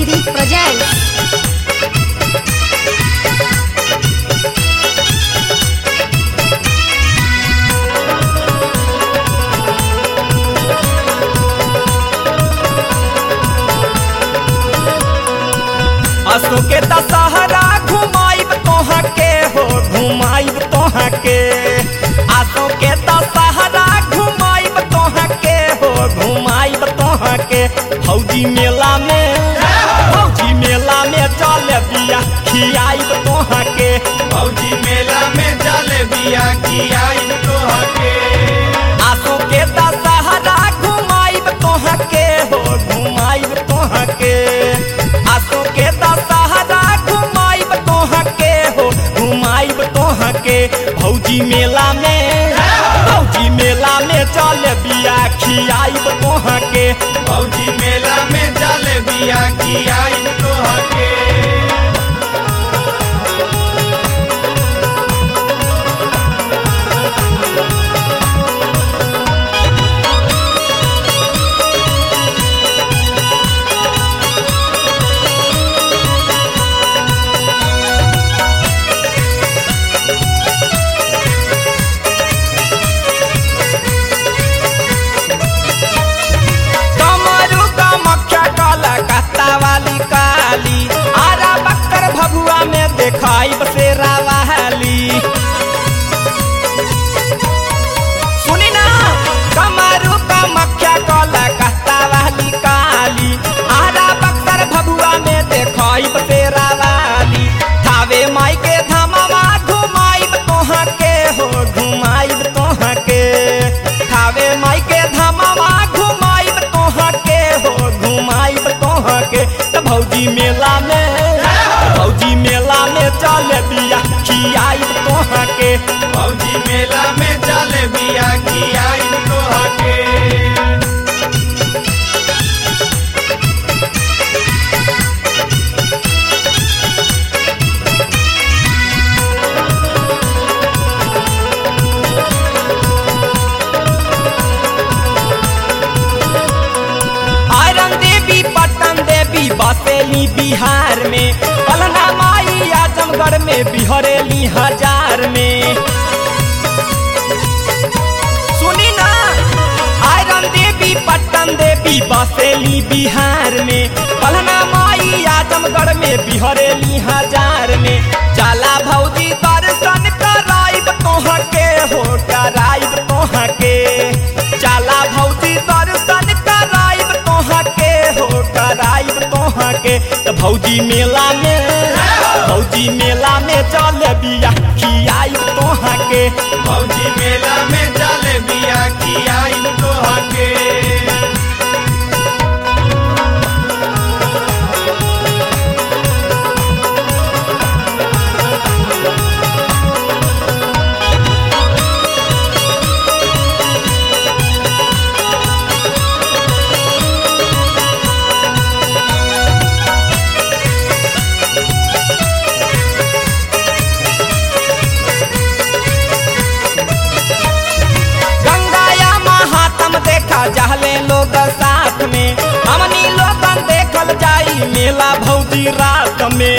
City presents. असो के दशहरा घुमाइब तोहा के हो घुमाइब तोहा के आसो के दशहरा घुमाइब तोहा के हो घुमाइब तोहा के फौजी मेला में फौजी मेला में चल बिया खियाइब तोहा के फौजी मेला में चल बिया की आई तोहके आसो के दशहरा घुमाइब तोहा के हो घुमाइब तोहा के आसो के दशहरा घुमाइब तोहा के हो घुमाइब तोहा के भौजी मेला में भौजी मेला में चल बिया खियाइब तोहा के फौजी मेला में चल बिया की आई तोहके कमरू कमख्या काला कत्ता वाली काली आरा बक्कर भभुआ में देखाई बसेरा वाली सुनी ना कमरू कमख्या काला कत्ता वाली काली आरा बक्कर भभुआ में देखाई बसेरा वाली थावे माई के धमावा घुमाइब तोहा के हो घुमाइब तोहा के थावे माई के धमावा घुमाइब तोहा के हो घुमाइब तोहा के त भौजी मेला में भौजी मेला में चल बिया खियाइब तोहा के फौजी मेला में चल बिया की आई तोहके आयरन देवी पटन देवी बसेली बिहार में पलना माई आजमगढ़ में बिहरेली हजार में सुनी ना आयरन देवी पटन देवी बसेली बिहार में पलना माई आजमगढ़ में बिहरेली हजार में जाला भौजी दर्शन कराइब तोहा के हो कराइब तोहा के जाला भौजी दर्शन कराइब तोहा के हो कराइब तोहा के त भौजी मेला में भौजी मेला में चल बिया खियाइब तोहा के फौजी मेला में चल बिया की आई तोहके गंगाया महात्म देखा जहले लोग साथ में हमनी लोगन देखल जाई मेला भौजी रात में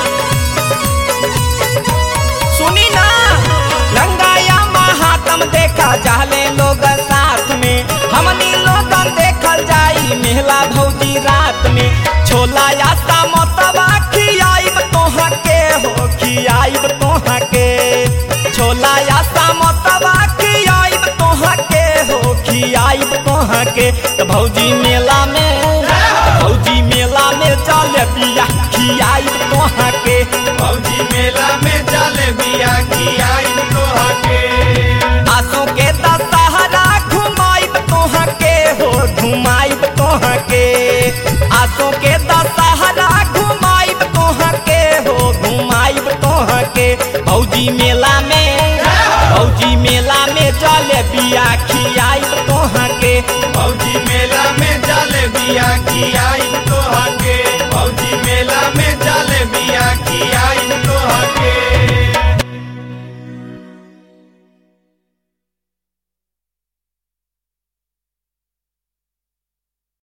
सुनी ना गंगाया महात्म देखा जहले लोग साथ में हमनी लोगन देखल जाई मेला भौजी रात में छोला या समोसवा खियाइब तोहा के हो खियाइब तोहा के छोला या समोसवा खियाइब तोहा के हो खियाइब तोहा के त भौजी मेला में भौजी मेला में चल बिया खियाइब तोहा के फौजी मेला में चल बिया की आई तोहके आसों के दशहरा घुमाइब तोहा के हो घुमाइब तोहा के आसों के दशहरा घुमाइब तोहा के हो घुमाइब तोहा के भौजी मेला में भौजी मेला में चल बिया खियाइब तोहा के फौजी मेला में चल बिया की आई तोहके फौजी मेला में चल बिया की आई तोहके